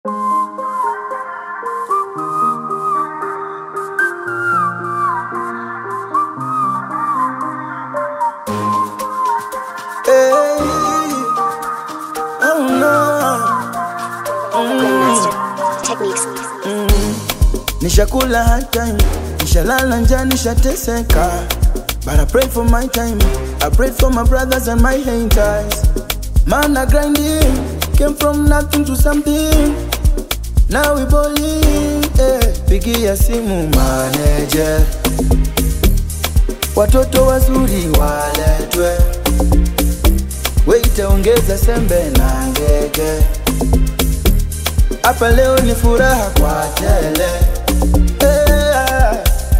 techniques. Nishakula hard time, nishalala njaa, nishateseka. But I pray for my time, I pray for my brothers and my haters. Man, I grinding, came from nothing to something. Now we balling, eh. Pigia simu manager, watoto wazuri waletwe, weite ongeza sembe na ngege. Hapa leo ni furaha kwa tele eh.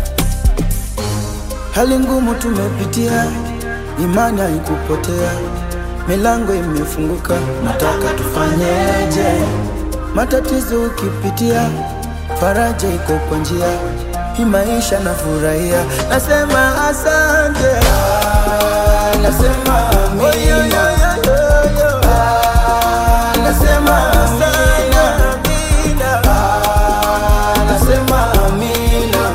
Hali ngumu tumepitia, imani haikupotea, milango imefunguka, nataka tufanyeje? Matatizo ukipitia, faraja iko kwa njia, hii maisha nafurahia, nasema asante, ah, nasema amina, ah, nasema amina, ah, nasema amina,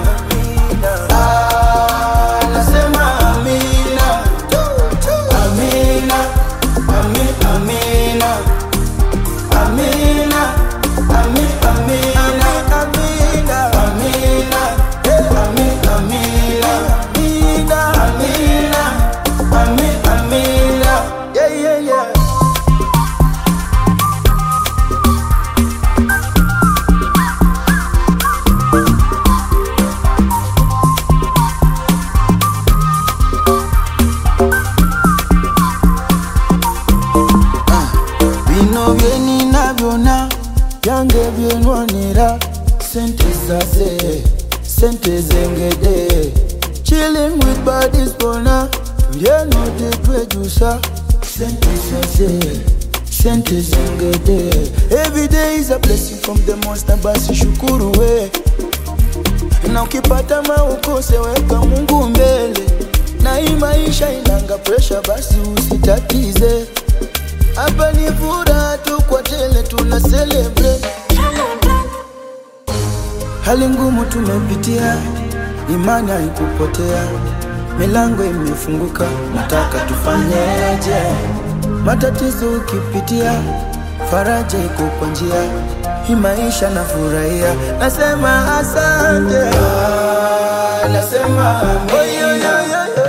ah, nasema amina, amina, ami- amina. Amina, ami, amina, amina, amina, eh, ami, amina, amina, amina, ami, amina, yeah, yeah, yeah. bino bye ninabyona byange byenwanira sente zase sente zengede chilling with bodies bona tulyeno tetwejusa sente zase sente zengede every day is a blessing from the monster basi shukuru we na ukipata maukose weka mungu mbele na hii maisha inanga presha basi usitatize hapa ni furaha tu kwa tele tuna celebrate. Hali ngumu tumepitia, imani haikupotea, milango imefunguka, nataka tufanyeje? Matatizo ukipitia, faraja iko kwa njia, hii maisha nafurahia, nasema asante, ah, nasema amina.